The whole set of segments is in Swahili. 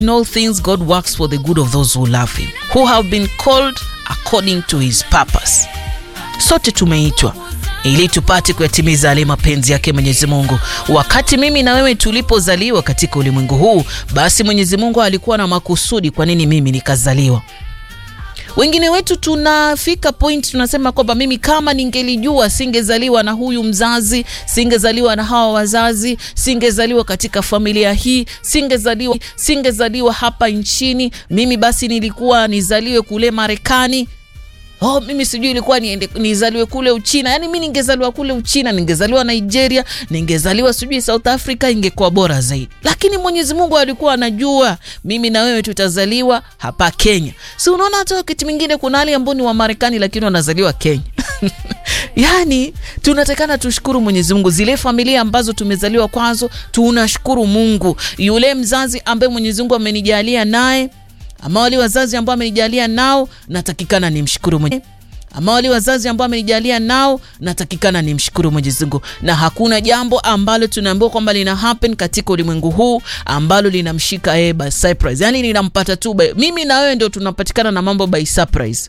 In all things God works for the good of those who love him, who have been called according to his purpose. Sote tumeitwa ili tupate kuyatimiza yale mapenzi yake Mwenyezi Mungu. Wakati mimi na wewe tulipozaliwa katika ulimwengu huu, basi Mwenyezi Mungu alikuwa na makusudi kwa nini mimi nikazaliwa. Wengine wetu tunafika point tunasema kwamba mimi kama ningelijua singezaliwa na huyu mzazi, singezaliwa na hawa wazazi, singezaliwa katika familia hii, singezaliwa singezaliwa hapa nchini, mimi basi nilikuwa nizaliwe kule Marekani. Oh, mimi sijui ilikuwa niende nizaliwe kule Uchina. Yaani mimi ningezaliwa kule Uchina, ningezaliwa Nigeria, ningezaliwa sijui South Africa ingekuwa bora zaidi. Lakini Mwenyezi Mungu alikuwa anajua mimi na wewe tutazaliwa hapa Kenya. Si unaona hata wakati mwingine kuna wale ambao ni wa Marekani lakini wanazaliwa Kenya. Yaani tunatakana tushukuru Mwenyezi Mungu, zile familia ambazo tumezaliwa kwazo, tunashukuru Mungu. Yule mzazi ambaye Mwenyezi Mungu amenijalia naye ama wale wazazi ambao amenijalia nao natakikana nimshukuru Mwenyezi ama wale wazazi ambao amenijalia nao natakikana nimshukuru Mwenyezi Mungu, na hakuna jambo ambalo tunaambiwa kwamba lina happen katika ulimwengu huu ambalo linamshika yeye by surprise, yani linampata tu by, mimi na wewe ndio tunapatikana na mambo by surprise.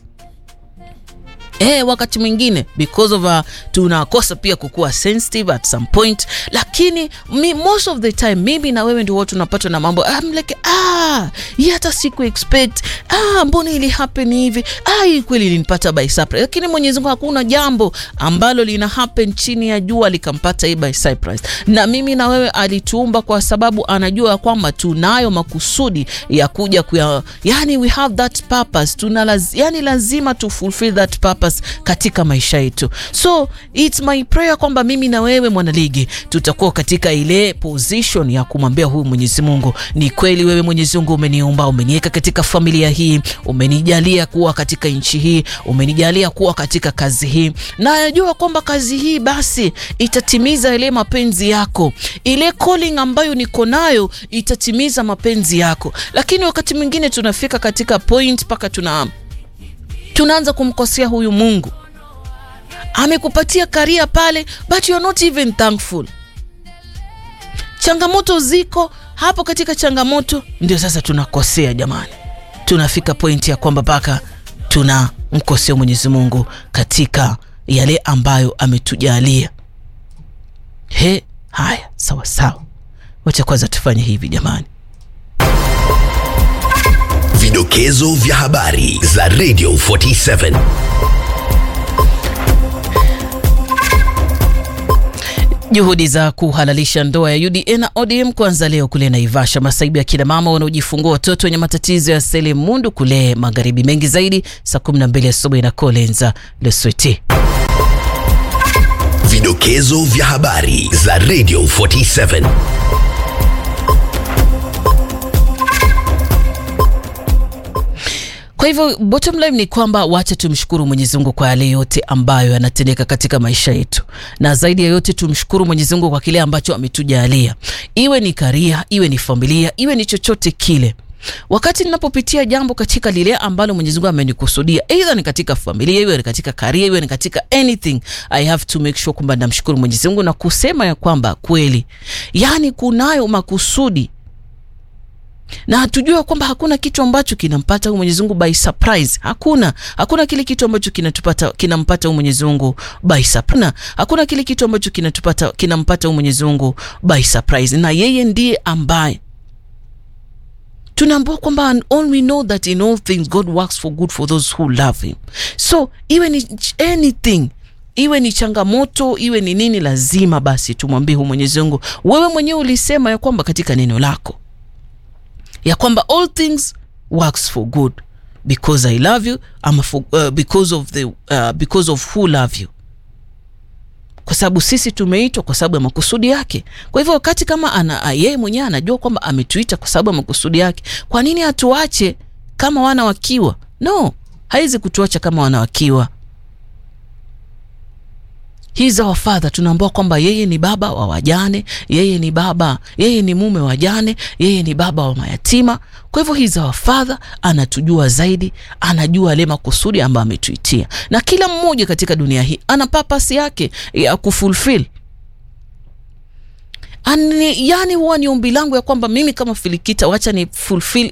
Eh, wakati mwingine because of uh, tunakosa pia kukuwa sensitive at some point, lakini mi, most of the time mimi na wewe ndio tunapatwa na mambo I'm like ah, hii hata siku expect ah, mbona ili happen hivi ah, hii kweli ilinipata by surprise. Lakini Mwenyezi Mungu hakuna jambo ambalo lina happen chini ya jua likampata hii by surprise. Na mimi na wewe alituumba kwa sababu anajua kwamba tunayo makusudi ya kuja kuya, yani we have that purpose, tuna laz, yani lazima tu fulfill that purpose katika maisha yetu. So it's my prayer kwamba mimi na wewe mwanaligi tutakuwa katika ile position ya kumwambia huyu Mwenyezi Mungu, ni kweli wewe Mwenyezi Mungu umeniumba, umeniweka katika familia hii, umenijalia kuwa katika nchi hii, umenijalia kuwa katika kazi hii, na najua kwamba kazi hii basi itatimiza ile mapenzi yako, ile calling ambayo niko nayo itatimiza mapenzi yako. Lakini wakati mwingine tunafika katika point mpaka tuna tunaanza kumkosea huyu Mungu. Amekupatia karia pale, but you are not even thankful. Changamoto ziko hapo, katika changamoto ndio sasa tunakosea jamani, tunafika pointi ya kwamba mpaka tunamkosea Mwenyezi Mungu katika yale ambayo ametujalia. He, haya sawa sawa, wacha kwanza tufanye hivi jamani. Vidokezo vya habari za Radio 47. Juhudi za kuhalalisha ndoa ya UDA na ODM kuanza leo kule Naivasha. Masaibu ya kina mama wanaojifungua watoto wenye matatizo ya selimundu kule magharibi. Mengi zaidi saa 12 asubuhi na Kolenza Lesweti. Vidokezo vya habari za Radio 47. Kwa hivyo bottom line ni kwamba wacha tumshukuru Mwenyezi Mungu kwa yale yote ambayo yanatendeka katika maisha yetu, na zaidi ya yote tumshukuru Mwenyezi Mungu kwa kile ambacho ametujalia, iwe ni karia, iwe ni familia, iwe ni chochote kile. Wakati ninapopitia jambo katika lile ambalo Mwenyezi Mungu amenikusudia, either ni katika familia, iwe ni katika karia, iwe ni katika anything, I have to make sure kwamba namshukuru Mwenyezi Mungu na kusema ya kwamba kweli, yani kunayo makusudi na hatujua kwamba hakuna kitu ambacho kinampata huyu Mwenyezi Mungu by surprise. Hakuna, hakuna kile kitu ambacho kinatupata kinampata huyu Mwenyezi Mungu by surprise. Hakuna kile kitu ambacho kinatupata kinampata huyu Mwenyezi Mungu by surprise, na yeye ndiye ambaye tunaambiwa kwamba all we know that in all things God works for good for those who love him. So iwe ni anything iwe ni changamoto iwe ni nini, lazima basi tumwambie huyu Mwenyezi Mungu, wewe mwenyewe ulisema ya kwamba katika neno lako ya kwamba all things works for good because I love you ama for, uh, because of the uh, because of who love you, kwa sababu sisi tumeitwa kwa sababu ya makusudi yake. Kwa hivyo wakati kama ana yeye mwenyewe anajua kwamba ametuita kwa sababu ya makusudi yake, kwa nini atuache kama wana wakiwa? No, haizi kutuacha kama wana wakiwa. He's our father. Tunaambiwa kwamba yeye ni baba wa wajane, yeye ni baba, yeye ni mume wa wajane, yeye ni baba wa mayatima. Kwa hivyo he's our father, anatujua zaidi, anajua ile makusudi ambayo ametuitia, na kila mmoja katika dunia hii ana purpose yake ya kufulfill Ani, yani huwa ni ombi langu ya kwamba mimi kama filikita wacha ni fulfill